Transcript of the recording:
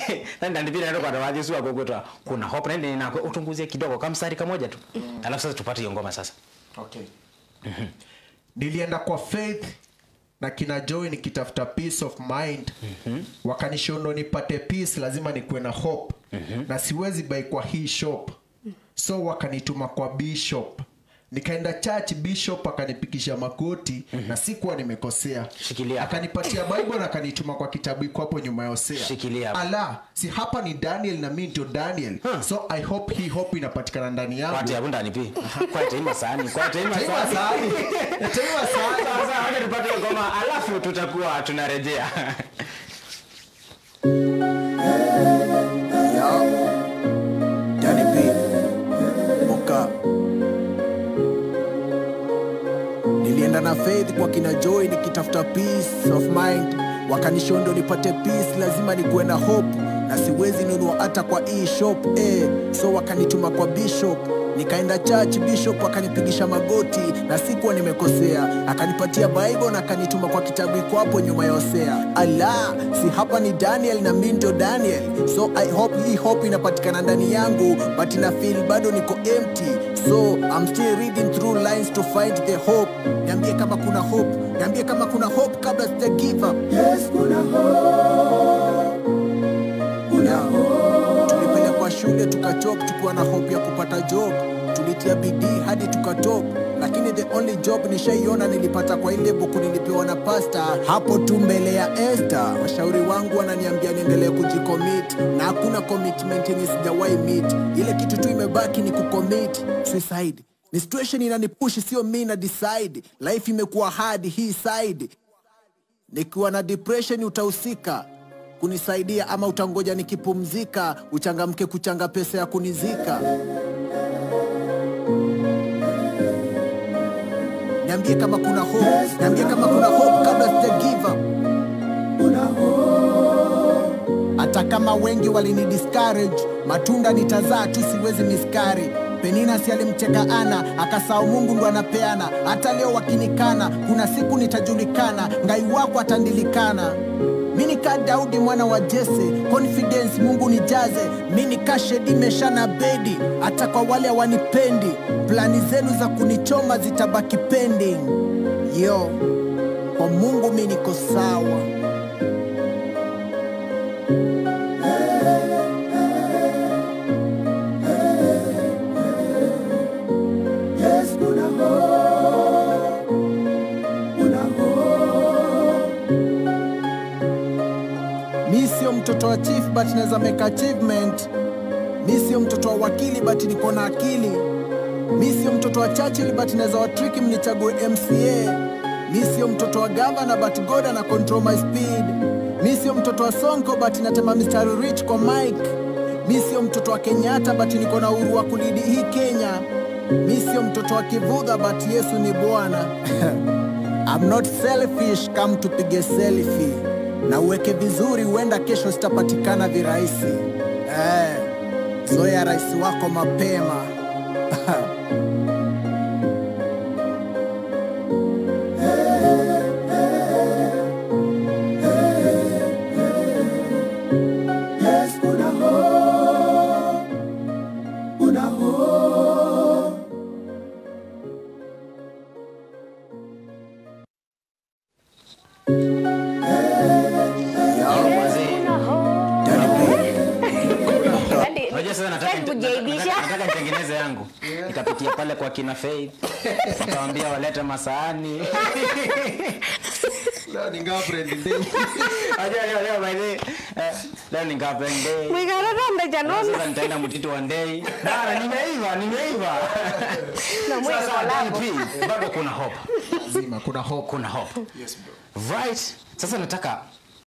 na ndandipira naenda kwa tawaje sio kwa kuna hope na ndio na utunguzie kidogo kama mstari kamoja tu alafu sasa tupate hiyo ngoma sasa okay. nilienda kwa faith na kina joy nikitafuta peace of mind mm-hmm. wakanishondo nipate peace lazima nikuwe na hope mm-hmm. na siwezi bai kwa hii shop so wakanituma kwa bishop nikaenda church bishop akanipikisha makoti mm-hmm. na sikuwa nimekosea Shikilia. akanipatia bible na akanituma kwa kitabu iko hapo nyuma ya hosea Shikilia hapo. ala si hapa ni daniel na mi ndio daniel Huh. so i hope hii hope inapatikana ndani yangu kwati hapo ndani pi kwati ima sani kwati ima Taiwa sani sahani. Taiwa sahani. sasa wacha tupate hiyo ngoma alafu tutakuwa tunarejea Danny B. Moka. Nilienda na faith kwa kina Joy nikitafuta peace of mind, wakanishondo nipate peace, lazima nikuwe na hope na siwezi nunua hata kwa hii shop eh. So wakanituma kwa bishop nikaenda church, bishop akanipigisha magoti na sikuwa nimekosea, akanipatia bible na akanituma kwa kitabu iko hapo nyuma ya Hosea. Ala, si hapa ni Daniel na mimi ndio Daniel, so I hope hii hope inapatikana ndani yangu, but ina feel bado niko empty, so I'm still reading through lines to find the hope. Niambie kama kuna hope, niambie kama kuna hope kabla sija give up. Yes, kuna hope, kuna hope. Tulipelekwa shule tukachok tukiwa na hope ya kupata job, tulitia bidii hadi tukatop lakini the only job nishaiona nilipata kwa ile buku nilipewa na pasta hapo tu mbele ya Esther. Washauri wangu wananiambia niendelee kujicommit na hakuna commitment yenye sijawahi meet. Ile kitu tu imebaki ni kucommit suicide. Ni situation inanipush, sio mi na decide. Life imekuwa hard hii side nikiwa na depression utahusika kunisaidia ama utangoja nikipumzika uchangamke kuchanga pesa ya kunizika niambie kama kuna hope niambie kama kuna hope kabla sija give up hata kama wengi walini discourage matunda nitazaa tu siwezi miskari penina si alimcheka ana akasahau mungu ndo anapeana hata leo wakinikana kuna siku nitajulikana ngai wako atandilikana mi nikaa daudi mwana wa jese confidence mungu nijaze mi nikaa shedi meshana bedi hata kwa wale hawanipendi plani zenu za kunichoma zitabaki pending yo kwa mungu mi niko sawa mi sio mtoto wa chief but naweza make achievement mi sio mtoto wa wakili but niko na akili mi sio mtoto wa churchill but naweza watriki mnichague mca mi sio mtoto wa gavana but god ana control my speed mi sio mtoto wa sonko but natema mistari rich kwa mike mi sio mtoto wa kenyatta but niko na uhuru wa kulidi hii kenya mi sio mtoto wa kivudha but yesu ni bwana I'm not selfish, come tupige selfie na uweke vizuri, huenda kesho sitapatikana virahisi. Eh, zoea rais wako mapema. Unajua sasa nataka Hebu nataka- jaibisha. nataka nitengeneze yangu nikapitia pale kwa kina Faith wakawambia walete masaani Leo ni girlfriend day. Unajua leo leo by the way, eh, leo ni girlfriend day. Mwigararombe Leo janona Sasa nitaenda mtito wa ndei. Bana nimeiva, nimeiva. Na mwe Sasa kolabo. Dan P, bado kuna hope. Zima, kuna hope. Kuna hope. Yes, bro. Right. Sasa nataka